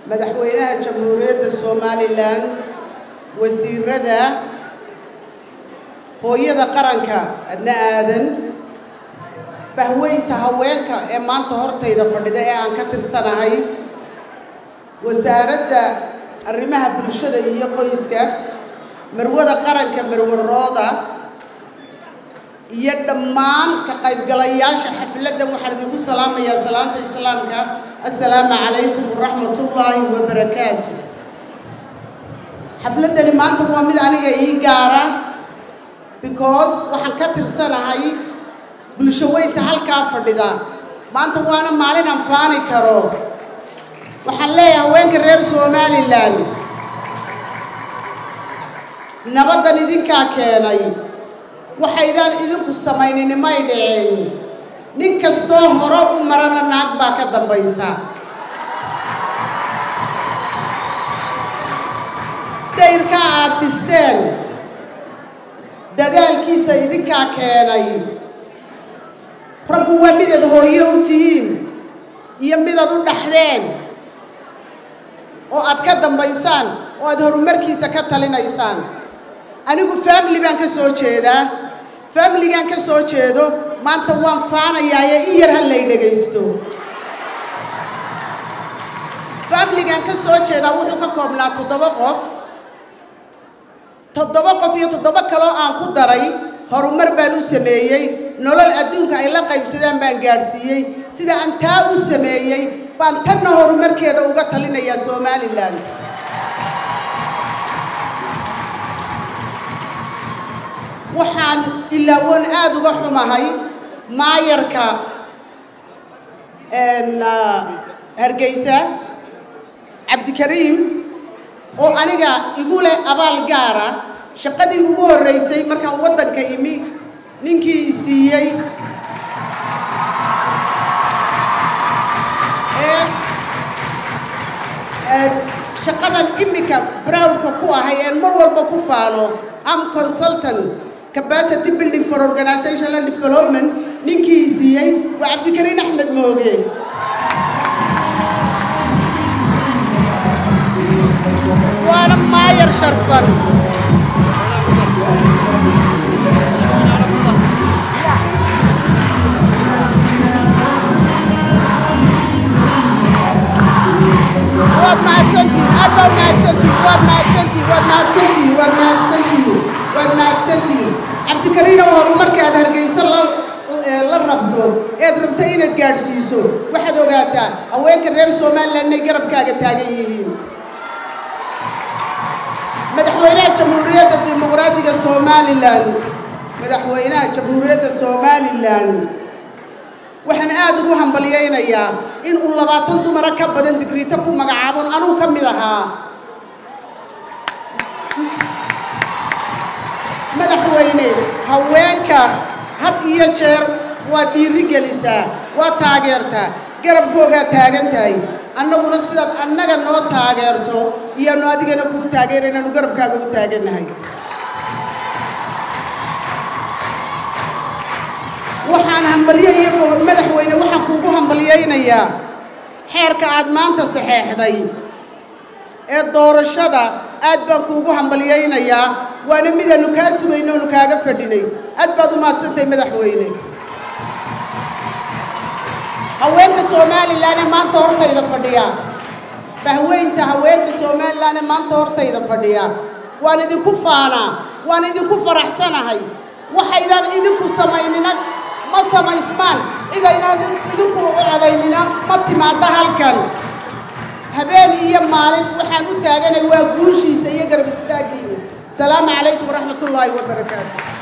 madaxweynaha jamhuuriyadda somalilan wasiirada hooyada qaranka adna aadan bahweynta haweenka ee maanta hortayda fadhida ee aan ka tirsanahay wasaaradda arrimaha bulshada iyo qoyska marwada qaranka marwarooda iyo dhammaan ka qaybgalayaasha xafladdan waxaan idinku salaamayaa salaanta islaamka assalaamu calaykum waraxmatullaahi wabarakaatu xafladdani maanta waa mid aniga ii gaara because waxaan ka tirsanahay bulsho weynta halkaa fadhida maanta waana maalin aan faani karo waxaan leeyahay haweenka reer somalilan nabaddan idinkaa keenay waxaydaan idinku samaynin may dhicin nin kastoo hore u marana naag baa ka dambaysa dayrkaa aad dhisteen dadaalkiisa idinkaa keenay raggu waa midaad hooyo u tihiin iyo midaad u dhaxdeen oo aad ka dambaysaan oo aad horumarkiisa ka talinaysaan anigu family baan ka soo jeedaa familigaan ka soo jeedo maanta waan faanayaaye in yar ha lay dhegaysto familigaan ka soo jeedaa wuxuu ka koobnaa toddoba qof toddoba qof iyo toddoba kaloo aan ku daray horumar baan u sameeyey nolol adduunka ay la qaybsadaan baan gaadhsiiyey sida aan taa u sameeyey baan tanna horumarkeeda uga talinayaa somalilan waxaan ilaawoon aada uga xumahay maayarka hargeysa cabdikariim oo aniga igu leh abaal gaara shaqadii ugu horreysay markaan waddanka imi ninkii i siiyey ee shaqadan imika browdka ku ahay een mar walba ku faano am consultant capacity building for organizational development ninkii i siiyey waa cabdikariin axmed mooge waana maayar sharfan waad mahadsantihiin aad baa mahadsantihiin waad mahadsantihiin waad mahadsantihiin waad mahadsantihiin waad mahadsantihiin cabdikariinow horumarka aad hargeysa la la rabto eed rabto inaad gaadhsiiso waxaad ogaataa haweenka reer somalilan inay garabkaaga taagan yihiin madaxweynaha jamhuuriyadda dimuqraadiga somalilan madaxweynaha jamhuuriyadda somalilan waxaan aada ugu hambalyaynayaa in uu labaatan dumara ka badan digriito ku magacaabon anuu ka mid ahaa madaxweyne haweenka had iyo jeer waad dhiiri gelisaa waad taageertaa garabkoogaa taagan tahay annaguna sidaad annaga noo taageerto iyaanu adigana kuu taageera inaanu garabkaaga u taagannahay waxaan hambalyo iyo madaxweyne waxaan kuugu hambalyaynayaa xeerka aad maanta saxeexday ee doorashada aad baan kuugu hambalyaynayaa waana midaanu kaa sugayno oonu kaaga fadhinay aad baad u mahadsantahay madaxweyne haweenka somalilan ee maanta hortayda fadhiya bahweynta haweenka somalilan ee maanta hortayda fadhiya waan idinku faanaa waan idinku faraxsanahay waxaydaan idinku samaynina ma samaysmaan cidaynaan idinku u codaynina ma timaadda halkan habeen iyo maalin waxaan u taaganay waa guushiisa iyo garab istaaggiina asalaamu calaykum waraxmat ullaahi wabarakaatu